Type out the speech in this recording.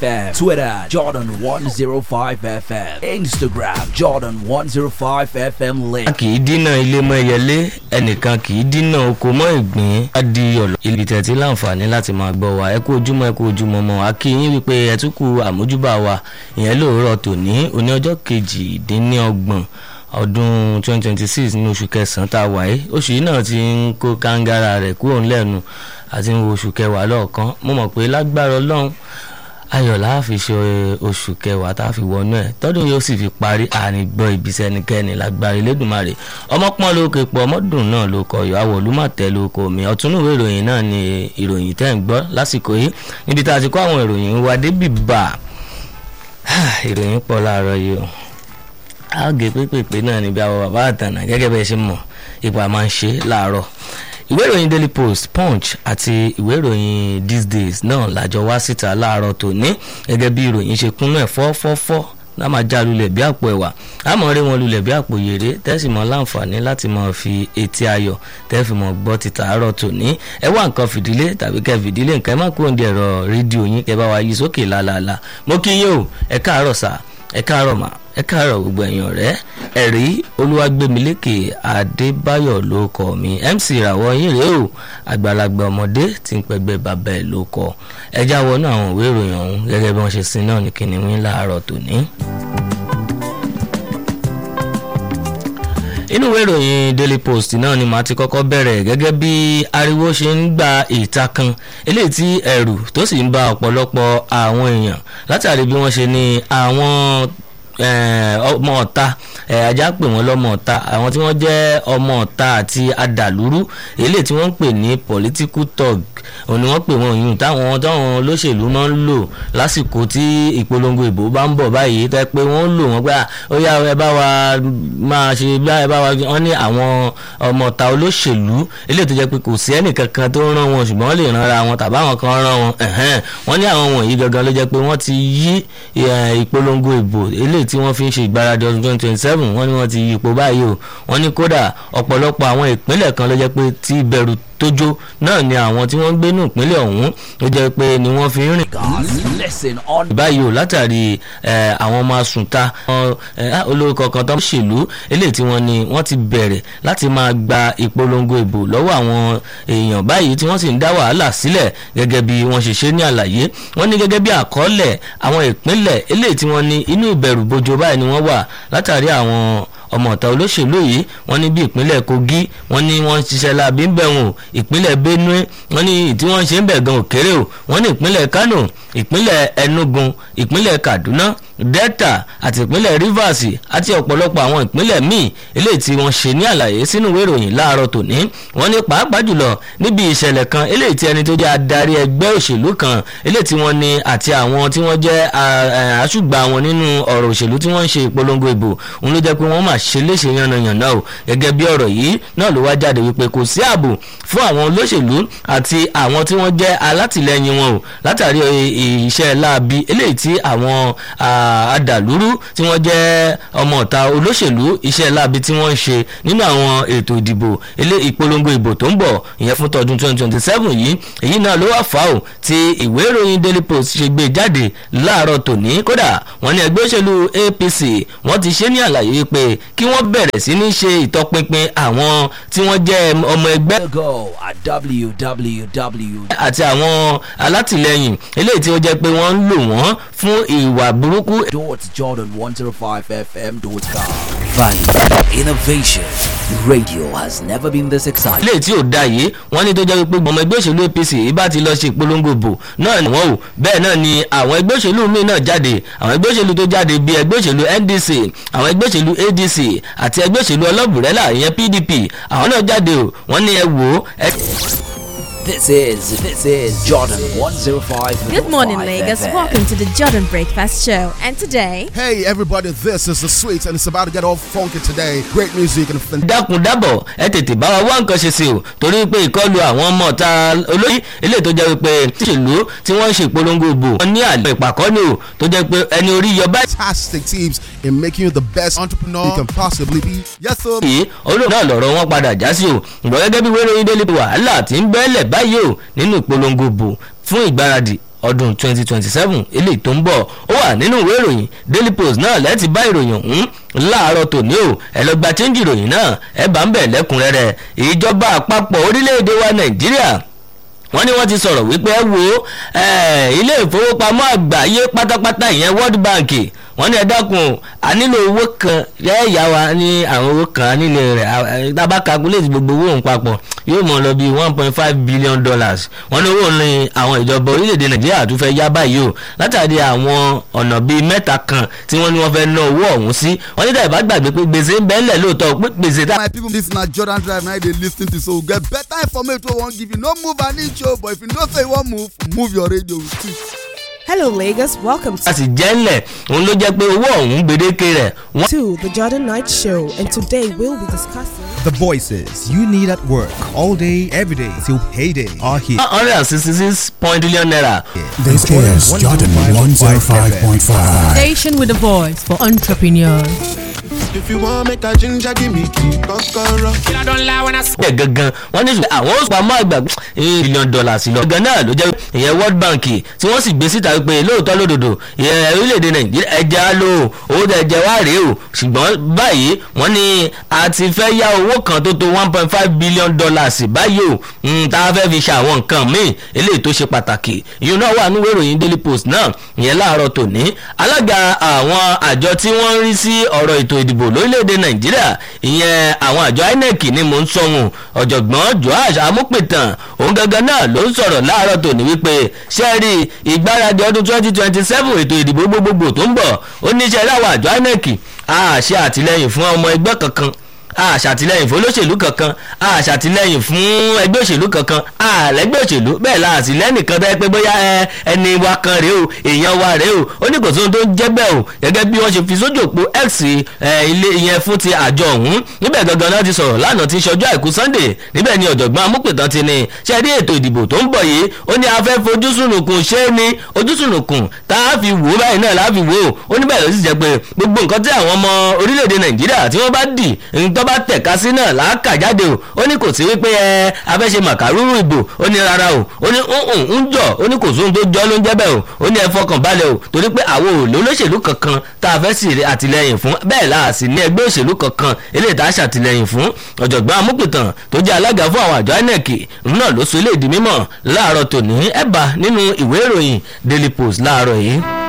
FM, Twitter Jordan 105 FM, Instagram Jordan 105 FM link. kì í dínà ilé mọ́ ẹyẹlé ẹnìkan kì í dínà oko mọ́ ìgbín á di ọ̀lọ́ ibi tẹ̀tí láǹfààní láti máa gbọ́ wa ẹ kú ojúmọ́ ẹ kú ojúmọ́ mọ́ a kí yín wípé ẹ tún kú àmójúbà wa ìyẹn lóòrọ̀ tòní òní ọjọ́ kejìdínlọ́gbọ̀n ọdún 2026 ní oṣù kẹsàn-án tá a wà yìí oṣù yìí náà ti ń kó kàńgára rẹ̀ kúrò ńlẹ́nu àti ń wo oṣù kẹwàá lọ́ọ̀kan mo mọ̀ pé lágbára ọlọ́run ayọ̀ la fi ṣe oṣù kẹwàá tá a fi wọnú ẹ̀ tọ́dún yóò sì fi parí ànígbọ́ ibiṣẹ́ ẹnikẹ́ni lágbára Elédùmarè ọmọpọ́n ló kè pọ̀ ọmọdún náà ló kọ yọ àwọ̀ olúmọ̀tẹ́ ló kọ mi ọ̀túnúwé ìròyìn náà ni ìròyìn tẹ́ ń gbọ́ lásìkò yìí níbi tá a ti kó àwọn ìròyìn wa débì bá ìròyìn pọ̀ láàárọ̀ yìí o àgè pépèpé náà níbi àwọn bàbá àtànà gẹ́gẹ́ bẹ́ẹ̀ ṣe mọ̀ ipa máa ń ṣe láàárọ̀ ìwé ìròyìn daily post punch àti ìwé ìròyìn these days náà lájọ wá síta láàárọ̀ tòní gẹ́gẹ́ bí ìròyìn ṣe kúnnú ẹ̀ fọ́fọ́fọ́ náà máa já lulẹ̀ bí àpò ẹ̀wà àmọ́ rí wọn lulẹ̀ bí àpò yèrè tẹ́sí mọ́ láǹfààní láti máa fi etí ayọ̀ tẹ́fì mọ́ gbọ́ ti tàárọ̀ tòní ẹ wá nǹkan fìdílé tàbí kẹ́ fìdílé nǹkan ẹ má kúrò ní ẹ̀rọ rédíò yín kẹ́ bá wa yí sókè lálaalá mo kí yín o ẹ káàárọ̀ sà ẹ káàárọ̀ mà ẹ káàárọ̀ gbogbo ẹ̀yin ọ̀rẹ́ ẹ̀rí olúwàgbẹ̀mílẹ́kẹ̀ adébáyọ̀ ló kọ mi mc ìràwọ̀ yín rèé o àgbàlagbà ọmọdé tí ń pẹgbẹ́ bàbá ẹ̀ ló kọ ẹjá wọnú àwọn ìwé ìròyìn ọ̀hún gẹ́gẹ́ bí wọ́n ṣe sin náà ní kìnìún láàárọ̀ tòní. inú ìwé ìròyìn daily post náà ni màá ti kọ́kọ́ bẹ̀rẹ̀ gẹ́gẹ́ bí ariwo ṣe ń gba ìta kan eléyìí tí ẹ̀rù tó sì ń ba ọ̀pọ̀lọpọ̀ àwọn èèyàn látàrí bí wọ́n ṣe ní àwọn ọmọ ọ̀ta ajá pè wọ́n lọ́mọ ọ̀ta àwọn tí wọ́n jẹ́ ọmọ ọ̀ta àti adàlúrú eléyìí tí wọ́n ń pè ní political thug òun ni wọ́n pè wọ́n yùn táwọn táwọn olóṣèlú máa ń lò lásìkò tí ìpolongo ìbò bá ń bọ̀ báyìí tẹ́ pé wọ́n ń lò wọ́n pé ó yá ẹ bá wa máa ṣe bí ẹ bá wa wọ́n ní àwọn ọmọ ọ̀ta olóṣèlú eléyìí tó jẹ́ pé kò sí ẹnìkankan tó ń rán wọn ṣùgbọ́n wọ́n lè ránra wọn tàbí àwọn kan rán wọn wọ́n ní àwọn wọ̀nyí gangan ló jẹ́ pé wọ́n ti yí ìpolongo ìbò eléyìí tí wọ́n fi ń ṣe ìgbáradì ọdún twenty twenty seven wọ́n ní wọ́n ti yí ipò báyìí o wọ́n ní kódà ọ̀pọ̀lọpọ̀ àwọn ìpínlẹ̀ kan ló jẹ́ pé tí ìbẹ̀rù tójó náà ni àwọn tí wọ́n ń gbé ní ìpínlẹ̀ ọ̀hún ló jẹ́ pé ni wọ́n fi ń rìn. Listen on. báyìí o látàrí àwọn ọmọ asùnta olórúkọ kan tó ń ṣèlú eléyìí tí wọ́n ní wọ́n ti bẹ̀rẹ̀ láti máa gba ìpolongo ìbò lọ́wọ́ àwọn èèyàn báyìí tí wọ́n sì ń dá wàhálà sílẹ̀ gẹ́gẹ́ bí wọ́n ṣe ṣe ní àlàyé wọ́n ní gẹ́gẹ́ bí àkọọ́lẹ̀ àwọn ìpínlẹ̀ eléyìí tí wọ́n ní inú ìbẹ̀rù bojo báyìí ni wọ́n wà látàrí àwọn ọmọ ọ̀tá olóṣèlú yìí wọ́n ní bí ìpínlẹ̀ Kogi wọ́n ní wọ́n ń ṣiṣẹ́ láabi ń bẹ̀ wọ́n ìpínlẹ̀ Benue wọ́n ní tí wọ́n ń ṣe ń bẹ̀ gan òkèrè o wọ́n ní ìpínlẹ̀ Kano ìpínlẹ̀ Enugu ìpínlẹ̀ Kaduna Delta àti ìpínlẹ̀ Rivers àti ọ̀pọ̀lọpọ̀ àwọn ìpínlẹ̀ míì eléyìí tí wọ́n ṣe ní àlàyé sínú ìwé ìròyìn láàárọ̀ tòní wọ́n ní pàápàá jùlọ níbi ìṣẹ̀lẹ̀ kan eléyìí tí ẹni tó jẹ́ adarí ẹgbẹ́ òṣèlú kan eléyìí tí wọ́n ní àti àwọn tí wọ́n jẹ́ àṣùgbà wọn nínú ọ̀rọ̀ òṣèlú tí wọ́n ń ṣe ìpolongo ìbò òun ló jẹ́ pé wọ́n máa ṣe léṣe yànnàyànnà o gẹ́gẹ́ bí ọ̀rọ̀ yìí náà ló wá jáde wípé kò sí ààbò fún àwọn olóṣèlú àti àwọn tí wọ́n jẹ́ alátìlẹyìn wọn o látàrí iṣẹ́ láabi eléyìí tí àwọn adàlúrú tí wọ́n jẹ́ ọmọ ọ̀ta olóṣèlú iṣẹ́ láabi tí wọ́n ń ṣe nínú àwọn ètò ìdìbò ilé ìpolongo ìbò tó ń bọ̀ ìyẹn fún tọdún 2027 yìí èyí náà ló wà fà ó tí ìwé ìròyìn Daily Post ṣe gbé jáde láàárọ̀ tòní kódà wọ́n ní ẹgbẹ́ òṣèlú APC wọ́n ti ṣe ní àlàyé pé kí wọ́n bẹ̀rẹ̀ sí ní ṣe ìtọpinpin àwọn tí wọ́n jẹ́ ọmọ ẹgbẹ́ Go at www. àti àwọn alátìlẹyìn eléyìí tí ó jẹ́ pé wọ́n ń lò wọ́n fún ìwà burúkú Jordan 105fm.com. Value, innovation. Radio has never been this exciting. ilé tí ò da yìí wọ́n ní tó jẹ́ pé ọmọ ẹgbẹ́ òṣèlú APC ibà ti lọ ṣe ìpolongo bò náà ni wọ́n ò bẹ́ẹ̀ náà ni àwọn ẹgbẹ́ òṣèlú míì náà jáde àwọn ẹgbẹ́ òṣèlú tó jáde bíi ẹgbẹ́ òṣèlú NDC àwọn ẹgbẹ́ òṣèlú ADC àti ẹgbẹ́ òṣèlú ọlọ́bùrẹ́là ìyẹn PDP àwọn náà jáde o wọ́n ní ẹ wò ó ẹ. This is this is Jordan 105. Good morning, Lagos. Welcome to the Jordan Breakfast Show. And today, Hey everybody, this is the sweet and it's about to get all funky today. Great music and fantastic. dákun dábọ̀ ẹ tètè bá wa wá nǹkan ṣe sí o torí pé ìkọlù àwọn ọmọ ọ̀tá olóyè ilé tó jẹ́ pé tíṣèlú tí wọ́n ń ṣe ìpolongo ìbò wọn ní àlọ́ ìpàkọ́ ni o tó jẹ́ pé ẹni orí yọ báyìí Fantastic teams in making you the best entrepreneur you can possibly be. Yes, sir. yìí olóòtú náà lọ̀rọ̀ wọn padà já sí o ǹgbọ́n gẹ́gẹ́ bí wẹ́rẹ́ yín délé wàhálà tí ń bẹ́ẹ̀lẹ̀ báyìí o nínú ìpolongo ìbò fún ìgbáradì ọdún 2027 eléyìí tó ń bọ̀ ó wà nínú ìwé ìròyìn daily post náà lẹ́ẹ̀tì bá ìròyìn ọ̀hún láàárọ̀ tòní o ẹ lọ gba chẹ́ńjì ìròyìn náà ẹ bá ń bẹ̀ lẹ́kùnrẹ́rẹ́ ìjọba àpapọ̀ orílẹ̀-èdè wa nàìjíríà wọ́n ní wọ́n ti sọ̀rọ̀ wípé ẹ wo ilé ìfowópamọ́ àgbáyé pátápátá ìyẹn world bank wọ́n ní ẹ dákun a nílò owó kan yẹ́ẹ̀yà wa ní àwọn owó kan nílé rẹ̀ tábà calculate gbogbo owó òun papọ̀ yóò mọ̀ lọ bí one point five billion dollars wọ́n ní owó ní àwọn ìjọba orílẹ̀-èdè nàìjíríà tó fẹ́ yá báyìí o látàrí àwọn ọ̀nà bíi mẹ́ta kan tí wọ́n ní wọ́n fẹ́ ná owó ọ̀hún sí wọ́n ní tàbí gbàgbé pé gbèsè ń bẹ́ẹ̀lẹ̀ lóòótọ́ pé gbèsè tá. my people this na jordan drive na dey lis ten to so get better information wey we wan give you no move an inch o but if you know say you wan move move your radio with it. Hello, Lagos. Welcome a sì jẹ́ ńlẹ̀ òun ló jẹ́ pé owó ọ̀hún gbèdéke rẹ̀ wọ́n to the Jordan Night Show, and today we'll be discussing. The voices you need at work all day, every day till payday are here. one hundred and sixty six point billion naira. This is Jordan 105.5. Station with a voice for entrepreneurs. If you want make a ginger, give me key, kokoro. ẹ̀ gangan wọ́n ní ṣùgbọ́n àwọn oṣù pamọ́ àgbà billion dollars lọ. gangan náà ló jẹ́ ìyẹn world bank tí wọ́n sì gbé síta pé lóòótọ́ lódodo ìyẹn orílẹ̀-èdè nàìjíríà ẹja ló owó tẹ̀ jẹ́ wá rèé o ṣùgbọ́n báyìí wọ́n ní a ti fẹ́ yá owó kan tó tó one point five billion dollars báyìí o mm, tá a fẹ́ fi ṣe àwọn nǹkan míì eléyìí tó ṣe pàtàkì ìyẹn náà wà nínú ìròyìn daily post náà ìyẹn láàárọ̀ tòní alága àwọn àjọ tí wọ́n ń rí sí ọ̀rọ̀ ètò ìdìbò lórílẹ̀‐èdè nàìjíríà ìyẹn àwọn àjọ inec ni mò ń sọ̀hún ọ̀jọ̀gbọ́n joash amúpìtàn òun gangan náà ló ń sọ̀rọ̀ láàárọ̀ tòní wípé sẹ́ẹ̀rì ìgbáradì ọdún twenty twenty seven ètò ìdìbò gbogbogbò tó ń bọ̀ ó ní iṣẹ́ láwọn àjọ inec a ṣe àtìlẹyìn fún ọmọ ẹgbẹ́ kankan a ṣàtìlẹyìn fún olóṣèlú kankan a ṣàtìlẹyìn fún ẹgbẹ́ òṣèlú kankan a lẹ́gbẹ́ òṣèlú bẹ́ẹ̀ la àtìlẹ́yìn kan tẹ́ pé bóyá ẹ ẹni wa kan rèé o èèyàn wa rèé o ó ní kò sóhun tó ń jẹ́ bẹ́ẹ̀ o gẹ́gẹ́ bí wọ́n ṣe fi sójú òpó x ẹ, ilé ìyẹn fún ti àjọ ọ̀hún níbẹ̀ gangan náà ti sọ̀rọ̀ lánàá ti ṣọjọ́ àìkú sunday níbẹ̀ ni ọ̀jọ̀gbọ́n amúpìtàn ti ní ṣe rí ètò ìdìbò tó ń bọ̀ yìí ó ní afẹ́ fojú sùnùkùn ṣé ní ojú sùnùkùn tá a fi wò ó báyìí náà láà fi wò ó ó níbẹ̀ ló sì jẹ́ pé gbogbo nǹkan tí àwọn ọmọ orílẹ̀-èdè nàìjíríà tí wọ́n bá dì nǹkan bá tẹ̀ka sí náà làákà jáde o ó ní kò sí wípé ẹ afẹ́ ṣe màkàrúrú ìbò ó ní rárá o ó ní ń ń jọ ó ní kò sóhun tó jọ ló ń jẹ́ bẹ́ẹ̀ o ó ní ẹ fọkàn balẹ̀ o torí pé àwọn ò lólóṣèlú kankan tá a fẹ́ sì rí àtìlẹyìn fún bẹ́ẹ̀ la sì ní ẹgbẹ́ òṣèlú kankan eléyìí tá a ṣàtìlẹyìn fún ọ̀jọ̀gbọ́n amúpìtàn tó jẹ́ alága fún àwọn àjọ inec náà ló sọ eléyìí di mímọ̀ láàárọ̀ tòní ẹ̀ bá nínú ìwé ìròyìn daily post láàárọ̀ yìí.